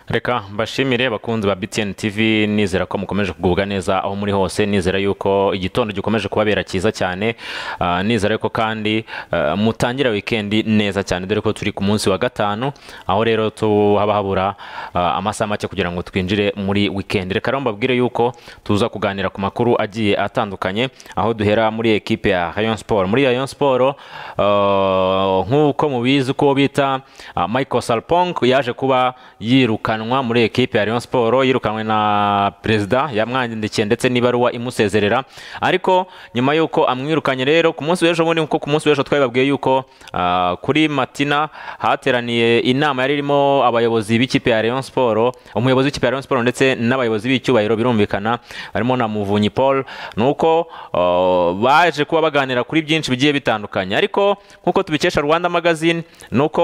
reka mbashimire bakunzi ba btn tv nizera ko mukomeje kugubwa neza aho muri hose nizera yuko igitondo gikomeje kubabera cyiza cyane Ah, nizera yuko kandi ah, mutangira wikendi neza cyane dore ko turi ku munsi wa gatanu aho rero tu- haba habura ah, amasaha make kugira ngo twinjire muri wikendi reka rero mbabwire yuko tuza kuganira ku makuru agiye atandukanye aho duhera muri ekipe ya rayon sport muri rayon sport ah, nk'uko mubizi uko bita ah, michael salpong yaje kuba yirukanwa muri ekipe ya rayon sport yirukanwe na perezida yamwandikiye ndetse n'ibaruwa imusezerera ariko nyuma y'uko amwirukanye rero ku munsi w'ejo bundi nkuko ku munsi w'ejo twabibabwiye yuko ah, kuri matina hateraniye inama yari irimo abayobozi b'ikipe ya rayon sport umuyobozi w'ikipe ya rayon sport ndetse n'abayobozi b'icyubahiro birumvikana barimo na muvunyi paul nuko ah, baje kuba baganira kuri byinshi bigiye bitandukanye ariko nkuko tubikesha rwanda magazine nuko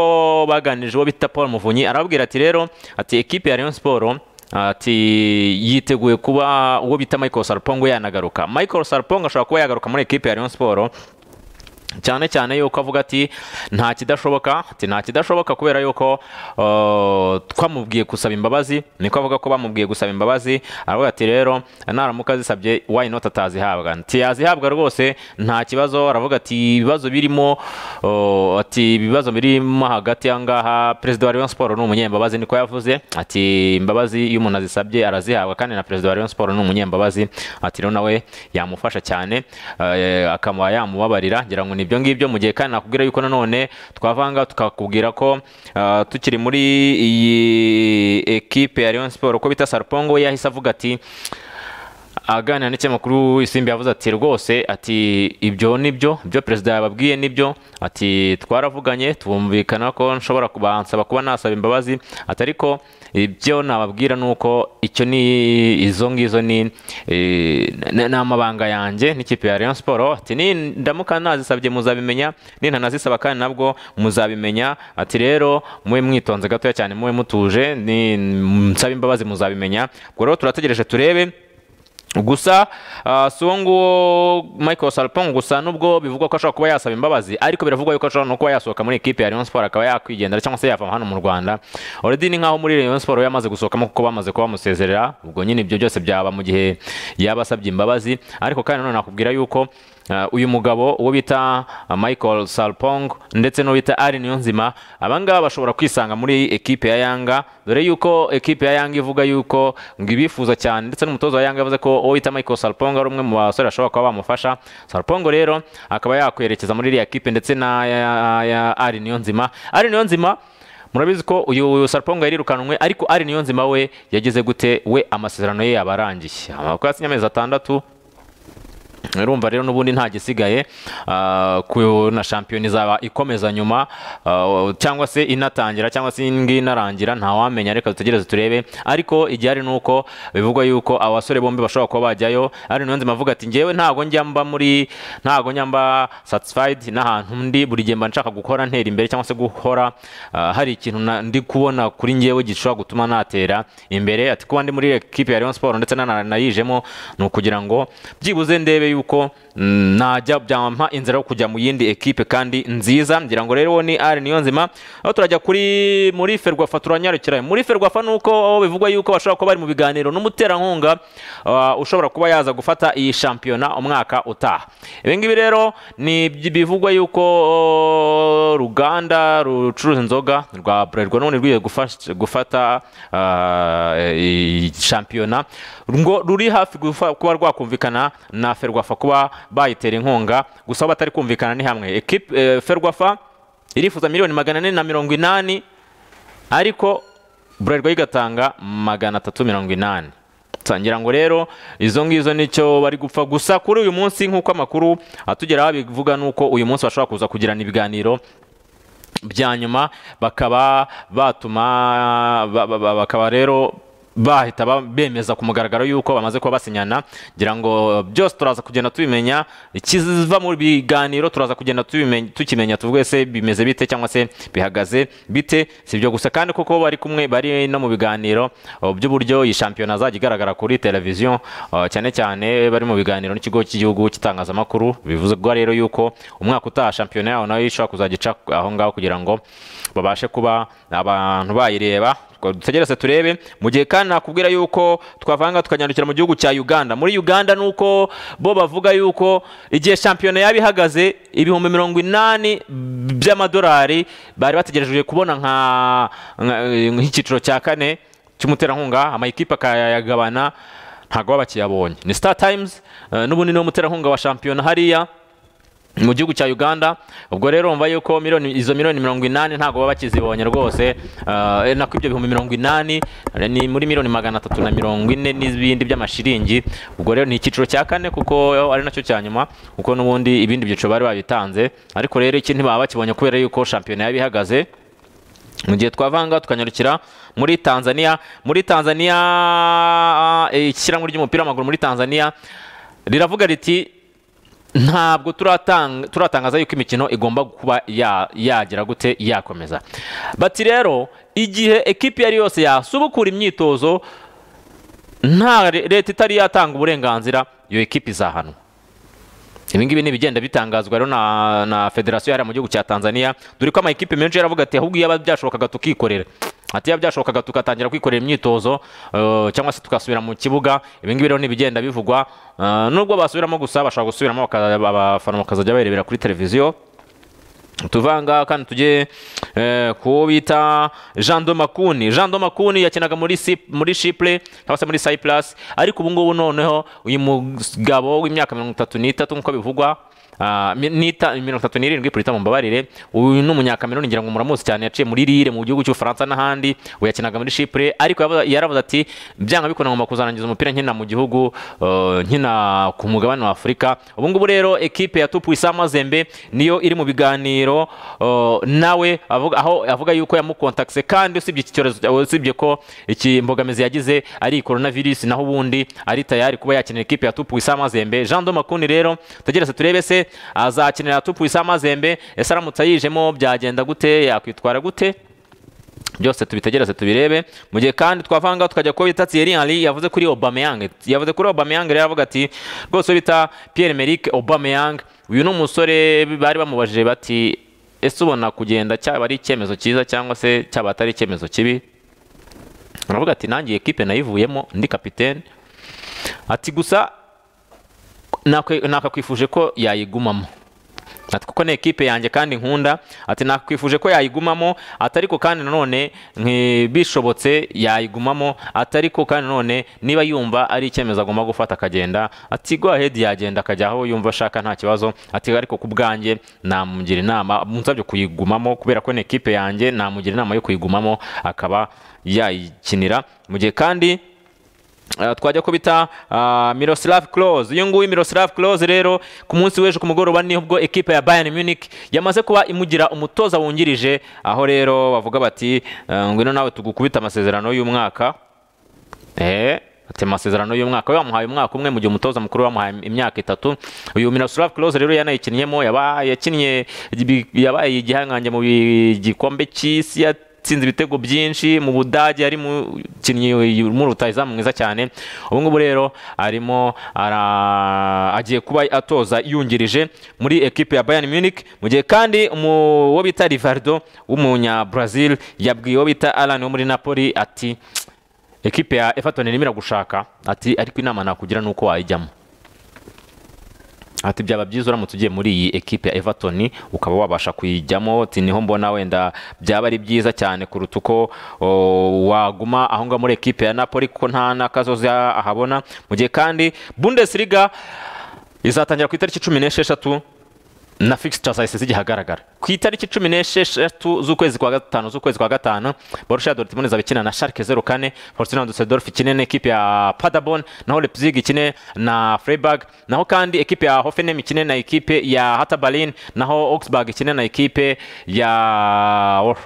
baganirije uwo bita paul muvunyi arababwira ati rero ati ekipe ya rayon sport ati yiteguye kuba uwo bita michael sarpongo yanagaruka michael sarpongo ashobora kuba yagaruka muri ekipe ya rayon sport cyane cyane yuko avuga ati nta kidashoboka ati nta kidashoboka kubera yuko uh, twamubwiye gusaba imbabazi niko avuga ko bamubwiye gusaba imbabazi aravuga ati rero naramuka zisabye why not atazihabwa ati yazihabwa rwose nta kibazo aravuga ati ibibazo birimo uh, ati ibibazo birimo hagati ahangaha perezida wa Rayon Sport ni umunyembabazi niko yavuze ati imbabazi iyo umuntu azisabye arazihabwa kandi na perezida wa Rayon Sport ni umunyembabazi ati rero nawe yamufasha cyane eh, akamuha yamubabarira ngira ngo nibyo ngibyo mu gihe kandi nakubwira yuko nanone twavanga tukakubwira ko eh, tukiri muri iyi ekipe ya Rayon Sport uko bita Sarpongo we yahise avuga ati aganira n'ikinyamakuru isimbi yavuze ati rwose ati ibyo ni byo ibyo perezida yababwiye ni byo ati twaravuganye twumvikana ko nshobora kubansaba kuba nasaba imbabazi ati ariko ibyo nababwira ni uko icyo ni izo ngizo ni eh, n- ni amabanga yanjye n'ikipe ya Rayon Sport ati ni ndamuka nazisabye muzabimenya nintanazisaba kandi nabwo muzabimenya ati rero mube mwitonze gatoya cyane mube mutuje ni nsaba imbabazi muzabimenya ubwo rero turategereje turebe gusa ah, si uwo nguwo michael salpong gusa nubwo bivugwa ko ashobora kuba yasaba imbabazi ariko biravugwa yuko ashobora no kuba yasohoka muri ekipe ya rayon sport akaba yakwigendera cyangwa se yava hano mu rwanda already ni nkaho muri rayon sport we yamaze gusohokamo kuko bamaze kuba bamusezerera ubwo nyine ibyo byose byaba mu gihe yaba asabye imbabazi ariko kandi nanone nakubwira yuko ah, uyu mugabo uwo bita ah, michael salpong ndetse n'uwo bita ari niyonzima abangaba bashobora kwisanga muri ekipe ya yanga dore yuko ekipe ya yanga ivuga yuko ngo ibifuza cyane ndetse n'umutoza wa yanga yavuze ko uwo bita michael salpongo ari umwe mu basore bashobora kuba bamufasha salpongo rero akaba yakwerekeza muri iriya kipe ndetse na ya- ya ari niyonzima ari niyonzima murabizi ko uyu sarpongo yarirukanwe ariko ari niyonzima we yageze gute we amasezerano ye yabarangiye kuko yasinye amezi atandatu urumva rero n'ubundi nta gisigaye ah, ku na shampiyona izaba ikomeza nyuma ah, cyangwa se inatangira cyangwa se indi inarangira ntawamenya reka dutegereze turebe ariko igihari ni uko bivugwa yuko abasore bombi bashobora kuba bajyayo ari nayo nzima avuga ati ngewe ntabwo njya mba muri ntabwo njya mba satisfied n'ahantu ndi buri gihe mba nshaka gukora ntera imbere cyangwa se guhora ah, hari ikintu na- ndi kubona kuri ngewe gishobora gutuma natera imbere ati kuba ndi muri ekipe ya Rayon Sport ndetse na- nanayijemo ni ukugira ngo byibuze ndebe yuko mm, najya byampa inzira yo kujya mu yindi ekipe kandi nziza ngira ngo rero ni ari niyo nzima aho turajya kuri muri ferwafa turanyarukira muri ferwafa ni uko bivugwa yuko bashobora kuba bari mu biganiro n'umuterankunga ah, ushobora kuba yaza gufata iyi shampiyona umwaka utaha ibi ngibi rero ni ibyi- bivugwa yuko oh, ruganda rucuruza inzoga rwa bralirwa none rwiye gufasha- gufata ah, iyi shampiyona ngo ruri hafi gufa- kuba rwakumvikana na ferwafa kuba bayitera inkunga gusa aho batari kumvikana ni hamwe ekipe eh, ferwafa irifuza miliyoni magana ane na mirongo inani ariko bralirwa igatanga magana atatu mirongo inani ngira ngo rero izo ngizo nicyo bari gupfa gusa kuri uyu munsi nk'uko amakuru atugeraho bivuga ni uko uyu munsi bashobora kuza kugirana ibiganiro bya nyuma bakaba batuma ba- ba- ba- bakaba rero bahita ba- bemeza ku mugaragaro yuko bamaze kuba basinyana ngira ngo byose turaza kugenda tubimenya ikiva mu biganiro turaza kugenda tubimenya- tukimenya tuvuge se bimeze bite cyangwa se bihagaze bite si ibyo gusa kandi kuko bari kumwe bari no mu biganiro uh, by'uburyo iyi shampiyona azajya igaragara kuri televiziyo uh, cyane cyane bari mu biganiro n'ikigo cy'igihugu cy'itangazamakuru bivugwa rero yuko umwaka utaha shampiyona yaho nayo ishobora kuzajya ica aho ngaho kugira ngo babashe kuba abantu bayireba dutegereze turebe mu gihe kandi nakubwira yuko twavanga tukanyandukira mu gihugu cya uganda muri uganda ni uko bo bavuga yuko igihe shampiyona yaba ihagaze ibihumbi mirongo inani by'amadolari bari bategereje kubona nka nk'icyiciro cya kane cy'umuterankunga amayikipe akayagabana ntabwo baba bakiyabonye ni star times n'ubundi niwo muterankunga wa shampiyona hariya mu gihugu cya uganda ubwo rero wumva yuko miliyoni izo miliyoni mirongo inani ntabwo baba bakizibonye rwose eh, nako ibyo bihumbi mirongo inani eh, ni muri miliyoni magana atatu na mirongo ine n'ibindi by'amashiringi ubwo rero ni icyiciro cya kane kuko ari nacyo cya nyuma kuko n'ubundi ibindi byiciro bari babitanze ariko rero iki ntibaba bakibonye kubera yuko shampiyona yaba ihagaze mu gihe twavanga tukanyarukira muri tanzania muri tanzania eh, ishyirahamwe ry'umupira w'amaguru muri tanzania riravuga riti ntabwo turatanga- turatangaza yuko imikino igomba kuba ya- yagira gute yakomeza bati rero igihe ekipi iyo ari yose yasubukura imyitozo nta re- leta itari yatanga uburenganzira iyo ekipi izahanwa ibi ngibi ni ibigenda bitangazwa rero na, na federasiyo hariya mu gihugu cya tanzania dore ko ama ekipe menshi yaravuga ati ahubwo iyaba byashobokaga tukikorera ati iya byashobokaga tugatangira kwikorera imyitozo eh, cyangwa se tugasubira mu kibuga ibi ngibi rero ni ibigenda bivugwa eh, nubwo basubiramo gusa bashobora gusubiramo baka- abafana bakazajya barebera kuri televiziyo tuvanga kandi tujye eh, ku bita jean de makuni jean de makuni yakinaga muri Si- muri shiple cyangwa se muri cyprus ariko ubu ngubu noneho uyu mugabo w'imyaka mirongo itatu n'itatu nk'uko bivugwa ah, mi- nita- mirongo itatu n'irindwi purita mumbabarire uyu ni umunyakameruni ngira ngo muramuzi cyane yaciye muri rire mu gihugu cy'ubufaransa n'ahandi ubu yakinaga muri shipure ariko yavuze- yaravuze ati byanga bikunda ngomba kuzarangiza umupira nkina mu gihugu eh, nkina ku mugabane wa afurika ubu ngubu rero ekipe ya tupu isama zembe niyo iri mu biganiro eh, nawe avuga- aho avuga yuko yamukontakise kandi usibye iki cyorezo usibye ko iki imbogamizi yagize ari korona virusi naho ubundi ari tayari kuba yakinira ekipe ya tupu isama zembe jean do makuni rero tugeretse turebe se azakinira tupu isama zembe ese aramutse ayijemo byagenda gute yakwitwara gute byose tubitegereze tubirebe mu gihe kandi twavanga tukajya kuba bita Thierry Henry yavuze kuri Aubameyang yavuze kuri Aubameyang rero aravuga ati rwose bita Pierre Emerick Aubameyang uyu ni umusore bari bamubajije bati ese ubona kugenda cyaba ari icyemezo cyiza cyangwa se cyaba atari icyemezo kibi aravuga ati nanjye ekipe nayivuyemo ndi kapitene ati gusa nakwe- nakakwifuje ko yayigumamo ati kuko ni ekipe yanjye kandi nkunda ati nakwifuje ko yayigumamo atariko kandi nanone nki- bishobotse yayigumamo atariko kandi nanone niba yumva ari icyemezo agomba gufata akagenda ati go ahead yagenda akajya aho yumva ashaka nta kibazo ati ariko ku bwanjye namugira inama munsabye kuyigumamo kubera ko ni ekipe yanjye namugira inama yo kuyigumamo akaba yayikinira mu gihe kandi Uh, twajya kubita uh, Miroslav Klose uyu nguyu Miroslav Klose rero ku munsi w'ejo ku mugoroba nibwo ekipa ya Bayern Munich yamaze kuba imugira umutoza wungirije aho rero bavuga bati uh, ngwino nawe tugukubita amasezerano y'umwaka Eh, ati amasezerano y'umwaka we bamuhaye umwaka umwe mu gihe umutoza mukuru bamuhaye imyaka itatu uyu Miroslav Klose rero yanayikinnyemo yaba yakinnye ibi- yabaye igihangange mu bi- gikombe cy'isi yatsinze ibitego byinshi mu Budage yari mukinnyi mu rutayizamu mwiza cyane ubu ngubu rero arimo ara- agiye kuba atoza yungirije muri ekipe ya Bayern Munich mu gihe kandi umu- uwo bita Rivaldo w'umunya Brazil yabwiye uwo bita Alan wo muri Napoli ati ekipe ya Everton irimo iragushaka ati ariko inama nakugira ni uko wayijyamo ati byaba byiza uramutse ugiye muri iyi ekipe ya Everton ukaba wabasha kuyijyamo ati niho mbona wenda byaba ari byiza cyane kuruta uko o, waguma aho ngaho muri ekipe ya Napoli kuko nta n'akazozi ahabona mu gihe kandi Bundesliga izatangira ku itariki cumi n'esheshatu na fixtures zahise zigihagaragara ku itariki cumi n'esheshatu z'ukwezi kwa gatanu z'ukwezi kwa gatanu Borussia Dortmund izaba ikina na Schalke 04 Fortuna Düsseldorf ikine na ekipe ya Paderborn naho Leipzig ikine na Freiburg naho kandi ekipe ya Hoffenheim ikine na ekipe ya Hertha Berlin naho Augsburg ikine na ekipe ya Wolf-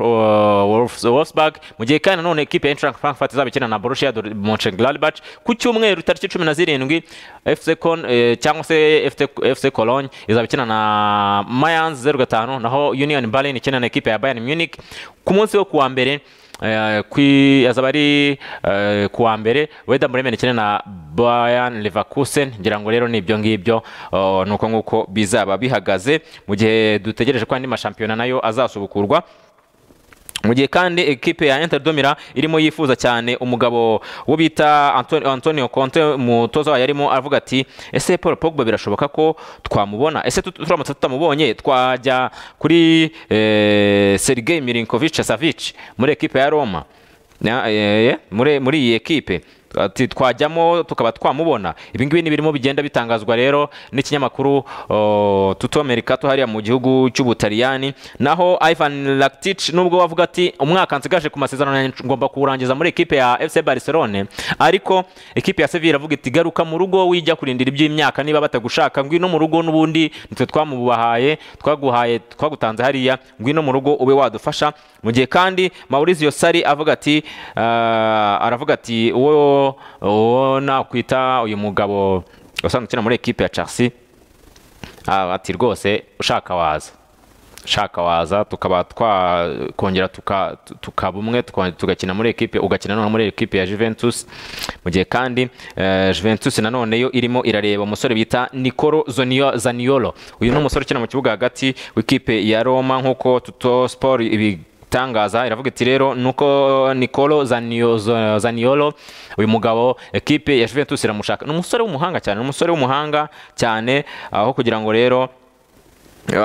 Wolf- Wolfsburg mu gihe kandi nanone ekipe ya Eintracht Frankfurt izaba ikina na Borussia Dor- Mönchengladbach ku cyumweru tariki cumi na zirindwi FC Kon eh, cyangwa se FT FC Cologne izaba ikina na Mayans 05 naho Union Berlin ikina na ekipe ya Bayern Munich ku munsi wo kuwa mbere eh, kwi azaba ari eh, kuwa mbere Werder Bremen ikina na Bayern Leverkusen ngira ngo rero ni ibyo ngibyo oh, nuko nguko bizaba bihagaze mu gihe dutegereje ko andi mashampiyona nayo azasubukurwa mu gihe kandi ekipe ya Inter Domira irimo yifuza cyane umugabo wo bita Anto- Antonio Conte umutoza wayo arimo avuga ati ese Paul Pogba birashoboka ko twamubona ese tut- turamutse tutamubonye twajya kuri eh, Sergei Milinkovic Savic muri ekipe ya Roma Ya- eh, eh, muri muri iyi ekipe ati twajyamo tukaba twamubona ibi ngibi ni birimo bigenda bitangazwa rero n'ikinyamakuru oh, Tutto Mercato hariya mu gihugu cy'Ubutaliyani naho Ivan Rakitic nubwo wavuga ati umwaka nsigaje ku masezerano yanjye ngomba kuwurangiza muri ekipe ya FC Barcelone ariko ekipe ya Sevilla iravuga iti garuka mu rugo wijya kurindira iby'imyaka niba batagushaka ngwino mu rugo n'ubundi nitwe twamubahaye twaguhaye twagutanze hariya ngwino mu rugo ube wadufasha mu gihe kandi Maurizio Sarri avuga ati ah, aravuga ati uwo uwo nakwita uyu mugabo usanzwe ukina muri ekipe ya Chelsea Ah, ati rwose ushaka waza ushaka waza tukaba twakongera tuka- tu- tukaba umwe tuko- tugakina muri ekipe ugakina noneho muri ekipe ya Juventus mu gihe kandi eh, Juventus nanone yo irimo irareba umusore bita Nicolo Zonio- Zaniolo uyu ni umusore ukina mu kibuga hagati w'ikipe ya Roma nk'uko Tutto Sport ibi itangaza iravuga iti rero nuko Nicolo Zanio- Za- Zaniolo uyu mugabo ekipe ya Juventus iramushaka ni umusore w'umuhanga cyane ni umusore w'umuhanga cyane aho kugira ngo rero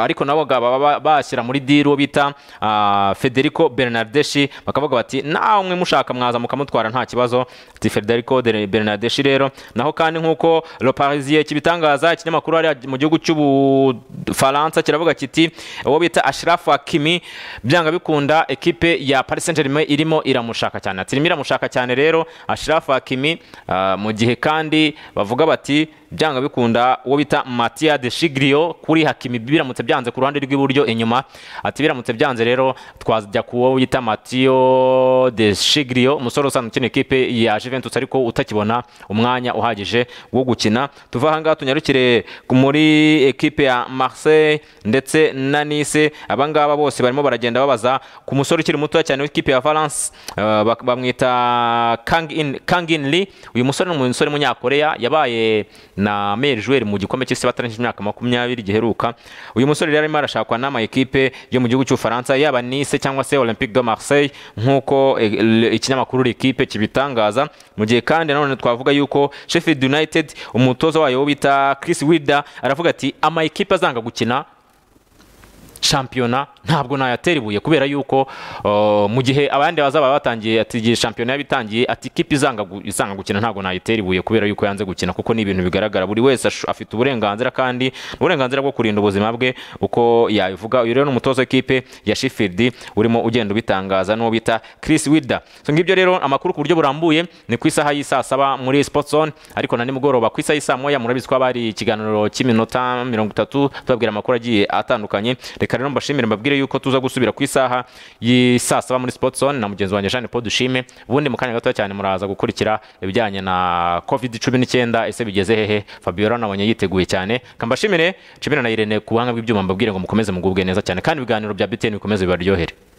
ariko nabo baba ba- bashyira muri diri uwo bita ah, Federico Bernardeshi bakavuga bati namwe mushaka mwaza mukamutwara nta kibazo ati Federico de- Bernardeshi rero naho kandi nk'uko Le Parisien kibitangaza ikinyamakuru hariya mu gihugu cy'Ubufaransa kiravuga kiti uwo bita Ashraf Hakimi byanga bikunda ekipe ya Paris Saint-Germain irimo iramushaka cyane ati irimo iramushaka cyane rero Ashraf Hakimi ah, mu gihe kandi bavuga bati byanga bikunda uwo bita Mattia De Sciglio kuri Hakimi biramutse byanze ku ruhande rw'iburyo inyuma ati biramutse byanze rero twajya ku wo bita Matteo De Sciglio umusore usanzwe ukina ikipe ya Juventus ariko utakibona umwanya uhagije wo gukina tuva aha ngaha tunyarukire ku- muri ekipe ya Marseille ndetse na Nice aba ngaba bose barimo baragenda babaza ku musore ukiri muto cyane w'ikipe ya Valence eh, bak- bamwita Kang In- Kang In Lee uyu musore ni umusore w'umunyakoreya yabaye na meilleur joueur mu gikombe cy'isi batarangije imyaka makumyabiri giheruka uyu musore rero arimo arashakwa n'ama ekipe yo mu gihugu cy'ubufaransa yaba Nice cyangwa se Olympique de Marseille nk'uko eh, l- ikinyamakuru L'Equipe kibitangaza mu gihe kandi nanone twavuga yuko Sheffield United umutoza wayo wo bita Chris Wilder aravuga ati ama ekipe azanga gukina shampiyona ntabwo nayatera ibuye kubera yuko uh, mu gihe abandi bazaba batangiye ati igihe shampiyona yaba itangiye ati ikipe izanga gu- izanga gukina ntabwo nayitera ibuye kubera yuko yanze gukina kuko ni ibintu bigaragara buri wese ashu- afite uburenganzira kandi uburenganzira bwo kurinda ubuzima bwe uko yabivuga uyu rero ni umutoza w'ikipe ya Sheffield urimo ugenda ubitangaza n'uwo bita Chris Wilder so ngibyo rero amakuru ku buryo burambuye ni ku isaha y'isaa saba muri Sports Zone ariko na nimugoroba ku isaha y'isaa moya murabizi ko haba hari ikiganiro cy'iminota mirongo itatu tubabwira amakuru agiye atandukanye reka rero mbashimire mbabwire yuko tuza gusubira ku isaha y'i saa saba muri Sports Zone na mugenzi wanjye Jeanne Paul Dushime ubundi mu kanya gato cyane muraza gukurikira ibijyanye na covid cumi n'icyenda ese bigeze hehe Fabiola nabonye yiteguye cyane kambashimire Chimera na Irene ku buhanga bw'ibyuma mbabwire ngo mukomeze mugubwe neza cyane kandi ibiganiro bya BTN bikomeze bibaryohere